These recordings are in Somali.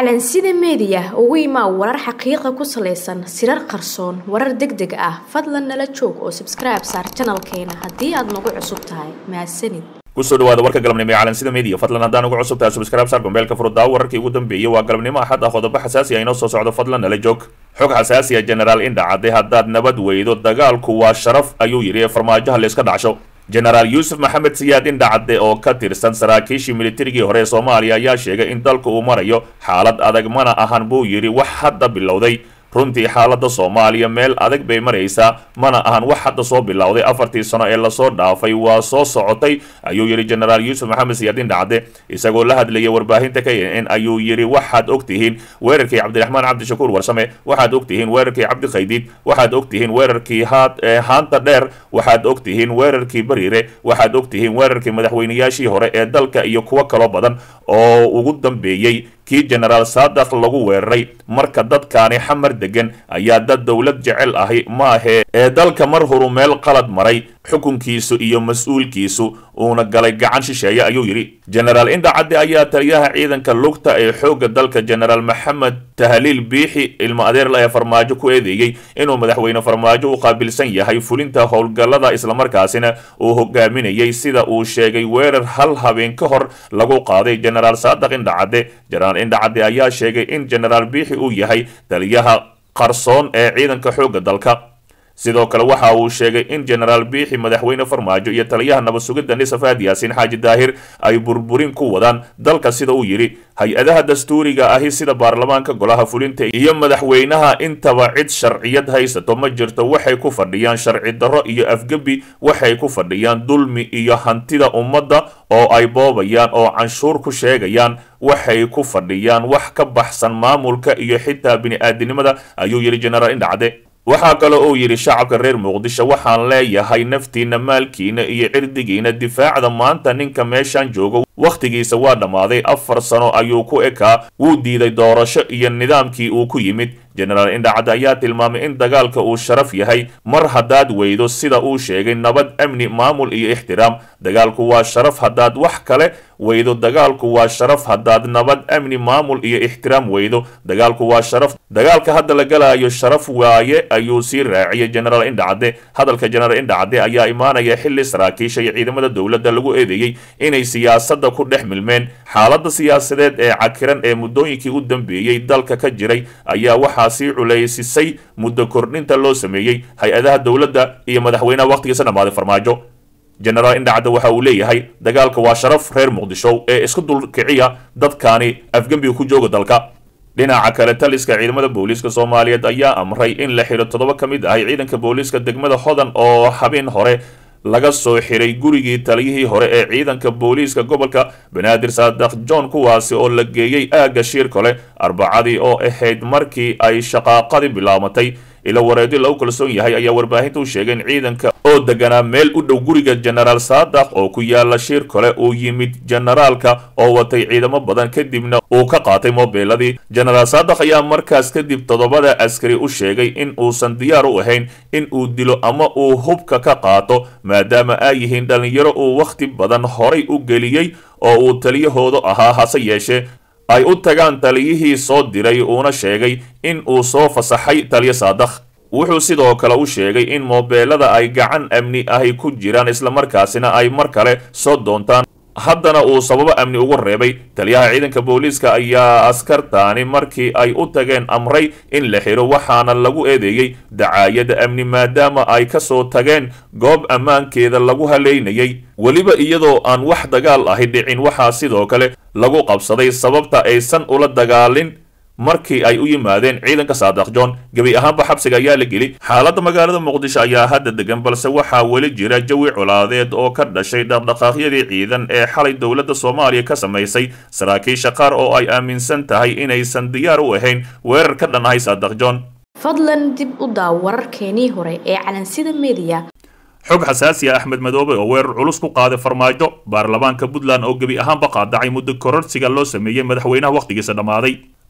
calansida meediya ugu imaa warar xaqiiqa ku salaysan sirar qarsoon warar deg deg ah fadlan nala joog oo sabskribe saar janalkeena haddii aad nagu cusub tahay mahadsanid kusoo dhawaada warka galabnimo ee calansida media fadlan haddaan ugu cusub tahay subscribe saar gombeelka furuddaa wararkii ugu dambeeyey waa galabnimo axad ah qodobo xasaasi ah inoo soo socdo fadlan nala joog xog xasaasi ah genaraal indha cadde haddaad nabad weydo dagaalku waa sharaf ayuu yidhi ee farmaajaha la iska dhacsho genaraal yuusuf maxamed siyaad indhacadde oo ka tirsan saraakiishii militarigii hore ee soomaaliya ayaa sheegay in dalka uu marayo xaalad adag mana ahan buu yidhi wax hadda bilowday runtii xaaladda soomaaliya meel adag bay maraysaa mana ahan wax hadda soo bilowday afartii sano ee lasoo dhaafay waa soo socotay ayuu yidhi genaraal yuusuf maxamed siyaad indhacadde isagoo la hadlayay warbaahinta k n n ayuu yidhi waxaad ogtihiin weerarkii cabdiraxmaan cabdishakuur warsame waxaad ogtihiin weerarkii cabdikhaydiid waxaad ogtihiin weerarkii haanta dheer waxaad ogtihiin weerarkii bariire waxaad ogtihiin weerarkii madaxweynayaashii hore ee dalka iyo kuwo kaloo badan oo ugu dambeeyey kii genaraal saadax lagu weeraray marka dadkaani xamar degan ayaa dad dowlad jecel ahi maahee ee dalka mar horu meel qalad maray xukunkiisu iyo mas-uulkiisu uuna galay gacan shisheeye ayuu yidhi genaraal indhacadde ayaa taliyaha ciidanka lugta ee xoogga dalka genaraal maxamed tahliil biixi ilmo adeerla ee farmaajo ku eedeeyey inuu madaxweyne farmaajo u qaabilsan yahay fulinta howlgallada islamarkaasina uu hogaaminayay sida uu sheegay weerar hal habeen ka hor lagu qaaday genaraal saadax indhacadde genaraal indhacadde ayaa sheegay in genaraal biixi uu yahay taliyaha qarsoon ee ciidanka xoogga dalka sidoo kale waxa uu sheegay in genaraal biixi madaxweyne farmaajo iyo taliyaha nabad sugidda nisafaad yaasiin xaaji daahir ay burburin ku wadaan dalka sida uu yidhi hay-adaha dastuuriga ahi sida baarlamaanka golaha fulinta iyo madaxweynaha intaba cid sharciyad haysato ma jirto waxay ku fadhiyaan sharci darro iyo afgebi waxay ku fadhiyaan dulmi iyo hantida ummadda oo ay boobayaan oo canshuur ku sheegayaan waxay ku fadhiyaan wax ka baxsan maamulka iyo xitaa bini-aadinimada ayuu yidhi genaraal indhacde waxaa kale uu yidhi shacabka reer muqdisho waxaan leeyahay naftiina maalkiina iyo cirdigiina difaacda maanta ninka meeshaan joogo wakhtigiisa waa dhammaaday afar sano ayuu ku ekaa wuu diiday doorasho iyo nidaamkii uu ku yimid genaraal indhacad ayaa tilmaamay in dagaalka uu sharaf yahay mar haddaad weydo sida uu sheegay nabad amni maamul iyo ixtiraam dagaalku waa sharaf haddaad wax kale weydo dagaalku waa sharaf haddaad nabad amni maamul iyo ixtiraam weydo dagaalku waa sharaf dagaalka hadda la galaayo sharaf waaye ayuu sii raaciyay genaraal indhacadde hadalka genaraal indhacadde ayaa imaanaya xilli saraakiisha iyo ciidamada dowladda lagu eedeeyey inay siyaasadda ku dhex milmeen xaaladda siyaasadeed ee cakiran ee muddooyinkii u dambeeyey dalka ka jiray ayaa waxaa sii culaysisay muddo kordhinta loo sameeyey hay-adaha dowladda iyo madaxweynaha wakhtigiisa dhammaaday farmaajo genaraal indhacadde waxa uu leeyahay dagaalka waa sharaf reer muqdisho ee isku dulkiciya dadkaani afgembiga ku jooga dalka dhinaca kale taliska ciidamada booliiska soomaaliyeed ayaa amray in la xidho toddoba ka mid ahay ciidanka booliiska degmada hodan oo habeen hore laga soo xiray gurigii taliyihii hore ee ciidanka booliiska gobolka banaadir saadax john kuwaasi oo la geeyey aagga shiir kole arbacadii oo ahayd markii ay shaqaaqadii bilaabatay ila wareedi lagu kalsoon yahay ayaa warbaahinta u sheegay in ciidanka oo deganaa meel u dhow guriga genaraal saadax oo ku yaala shiir kale uu yimid generaalka oo watay ciidamo badan kadibna uu ka qaatay moobeeladii genaraal saadax ayaa markaas kadib toddobada askari u sheegay in uusan diyaar u ahayn in uu dilo ama uu hubka ka qaato maadaama ay yihiin dhallinyaro uu wakhti badan horay u geliyey oo uu taliyahoodu ahaa hase yeeshee ay u tagaan taliyihii soo diray uuna sheegay in uu soo fasaxay taliyo saadakh wuxuu sidoo kale u sheegay in moobeelada ay gacan amni ahi ku jiraan islamarkaasina ay mar kale soo doontaan haddana uu sababo amni ugu reebay taliyaha ciidanka booliiska ayaa askartaani markii ay u tageen amray in la xiro waxaana lagu eedeeyey dacaayada amni maadaama ay ka soo tageen goob ammaankeeda lagu haleynayay weliba iyadoo aan wax dagaal ahi dhicin waxaa sidoo kale lagu qabsaday sababta aysan ula dagaalin markii ay u yimaadeen ciidanka saadax john gebi ahaanba xabsiga ayaa la geli xaaladda magaalada muqdisho ayaa hadda degan balse waxaa weli jira jawi colaadeed oo ka dhashay dhaqdhaqaaqyadii ciidan ee xalay dowladda soomaaliya ka samaysay saraakiisha qaar oo ay aaminsan tahay inaysan diyaar u ahayn weerar ka dhan ahay saadax john fadlan dib u daaw wararkeenii hore ee calansida meediya xog xasaasi ah axmed madoobe oo weerar culus ku qaaday farmaajo baarlamaanka puntland oo gebi ahaanba qaadacay muddo kororsiga loo sameeyey madaxweynaha wakhtigiisa dhammaaday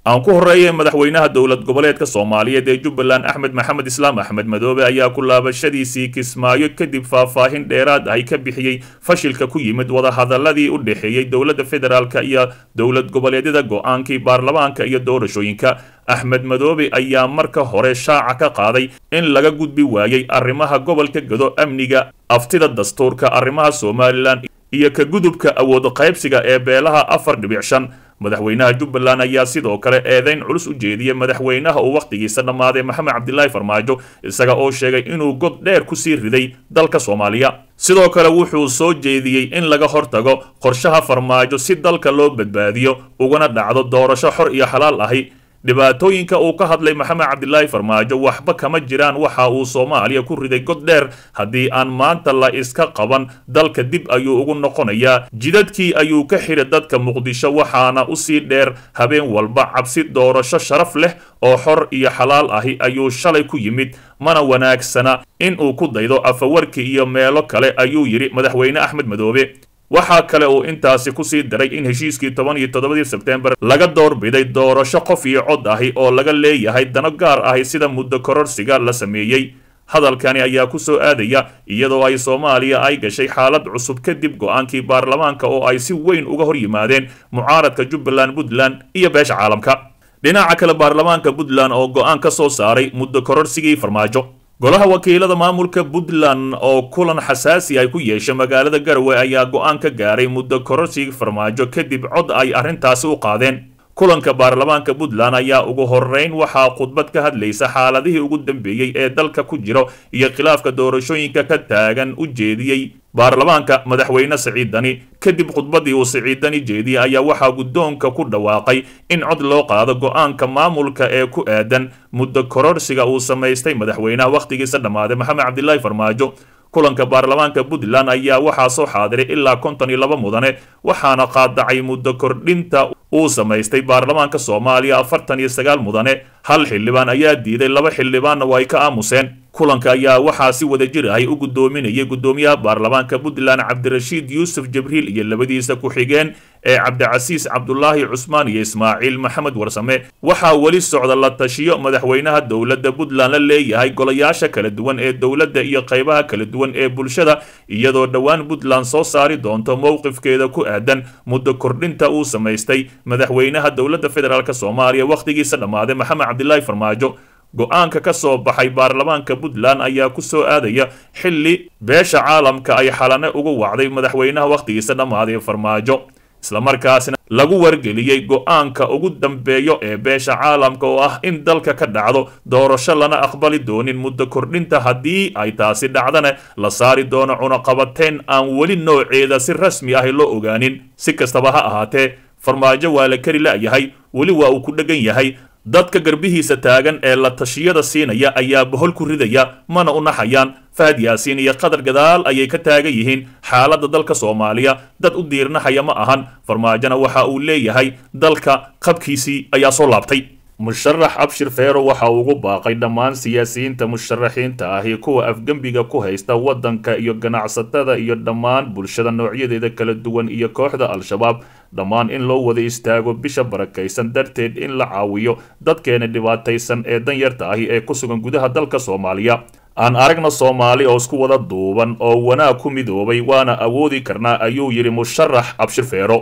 aan ku horreeyay madaxweynaha dowlad goboleedka soomaaliyeed ee jubbaland axmed maxamed islaam axmed madoobe ayaa ku laabashadiisii kismaayo kadib faahfaahin dheeraad ahy ka bixiyey fashilka ku yimid wadahadaladii u dhexeeyey dowladda federaalk iyo dowlad goboleedyada go-aankii baarlamaanka iyo doorashooyinka axmed madoobe ayaa marka hore shaaca ka qaaday in laga gudbi waayey arrimaha gobolka gado amniga aftida dastuurka arrimaha somalilan iyo ka gudubka awood qaybsiga ee beelaha afar dhibic shan madaxweynaha jubbaland ayaa sidoo kale eedeyn culus u jeediyey madaxweynaha uu wakhtigiisa dhammaaday maxamed cabdilaahi farmaajo isaga oo sheegay inuu god dheer kusii riday dalka soomaaliya sidoo kale wuxuu soo jeediyey in laga hortago qorshaha farmaajo si dalka loo badbaadiyo ugana dhacdo doorasho xor iyo xalaal ahi dhibaatooyinka uu ka hadlay maxamed cabdilaahi farmaajo waxba kama jiraan waxa uu soomaaliya ku riday god dheer haddii aan maanta la iska qaban dalka dib ayuu ugu noqonayaa jidadkii ayuu ka xiray dadka muqdisho waxaana usii dheer habeen walba cabsi doorasho sharaf leh oo xor iyo xalaal ahi ayuu shalay ku yimid mana wanaagsana in uu ku daydo afawarki iyo meelo kale ayuu yidhi madaxweyne axmed madoobe waxaa kale uu intaasi kusii daray in heshiiskii toban iyo toddobadii sebtembar laga doorbiday doorasho qof iyo cod ahi oo laga leeyahay dano gaar ahi sida muddo kororsiga la sameeyey hadalkani ayaa ku soo aadaya iyadoo ay soomaaliya ay gashay xaalad cusub kadib go-aankii baarlamaanka oo ay si weyn uga hor yimaadeen mucaaradka jubbaland puntland iyo beesha caalamka dhinaca kale baarlamaanka puntland oo go-aan ka soo saaray muddo kororsigii farmaajo golaha wakiilada maamulka puntland oo kulan xasaasi ay ku yeeshay magaalada garowe ayaa go-aan ka gaaray muddo kororsigii farmaajo kadib cod ay arrintaasi u qaadeen kulanka baarlamaanka puntland ayaa ugu horeyn waxaa khudbad ka hadlaysa xaaladihii ugu dambeeyey ee dalka ku jiro iyo khilaafka doorashooyinka ka taagan u jeediyey baarlamaanka madaxweyne siciidani kadib khudbadii uu siciidani jeediyey ayaa waxaa guddoonka ku dhawaaqay in cod loo qaado go-aanka maamulka ee ku aadan muddo kororsiga uu samaystay madaxweynaha wakhtigiisa dhammaaday maxamed cabdilaahi farmaajo kulanka baarlamaanka puntland ayaa waxaa soo xaadiray ilaa konton iyo laba mudane waxaana qaadacay muddo kordhinta uu samaystay baarlamaanka soomaaliya afartan iyo sagaal mudane hal xildhibaan ayaa diiday laba xildhibaanna waa ay ka aamuseen kulanka ayaa waxaa si wada jir ahay u guddoominayay guddoomiyaha baarlamaanka puntland cabdirashiid yuusuf jibriil iyo labadiisa ku-xigeen ee cabdicasiis cabdulaahi cusmaan iyo ismaaciil maxamed warsame waxaa weli socda la tashiyo madaxweynaha dowladda puntland la leeyahay golayaasha kala duwan ee dowladda iyo qaybaha kala duwan ee bulshada iyadoo dhowaan puntland soo saari doonto mowqifkeeda ku aadan muddo kordhinta uu samaystay madaxweynaha dowladda federaalk soomaaliya wakhtigiisa dhammaaday maxamed cabdilaahi farmaajo go-aanka ka soo baxay baarlamaanka puntland ayaa ku soo aadaya xilli beesha caalamka ay xalane ugu wacday madaxweynaha wakhtigiisa dhammaaday farmaajo islamarkaasna lagu wargeliyey go-aanka ugu dambeeyo ee beesha caalamka oo ah in dalka ka dhacdo doorasho lana aqbali doonin muddo kordhinta haddii ay taasi dhacdana la saari doono cunaqabateyn aan weli nooceeda si rasmi ah loo ogaanin si kastaba ha ahaatee farmaajo waa la kari la'yahay weli waa uu ku dheggan yahay dadka garbihiisa taagan ee la tashiyada siinaya ayaa bohol ku ridaya mana u naxayaan fahad yaasiin iyo qadar gadaal ayay ka taagan yihiin xaaladda dalka soomaaliya dad u diirnaxaya ma ahan farmaajona waxa uu leeyahay dalka qabkiisii ayaa soo laabtay musharax abshir feero waxa uu ugu baaqay dhammaan siyaasiyiinta musharaxiinta ahi kuwa afgembiga ku haysta waddanka iyo ganacsatada iyo dhammaan bulshada noocyadeeda kala duwan iyo kooxda al-shabaab dhammaan in loo wada istaago bisha barakaysan darteed in la caawiyo dadkeena dhibaataysan ee danyarta ahi ee ku sugan gudaha dalka soomaaliya aan aragna soomaali oo isku wada duuban oo wanaag ku midoobay waana awoodi karnaa ayuu yidhi musharax abshir feero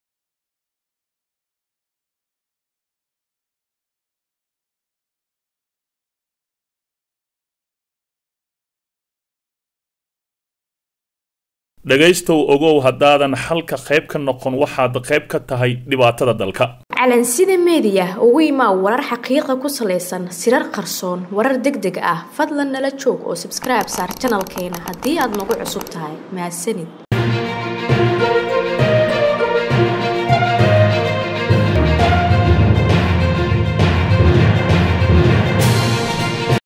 dhegaystow ogow haddaadan xalka qayb ka noqon waxaad qayb ka tahay dhibaatada dalka calansida meediya ugu imaa warar xaqiiqa ku salaysan sirar qarsoon warar deg deg ah fadlan nala joog oo sabskribe saar janalkeena haddii aad nagu cusub tahay mahadsanid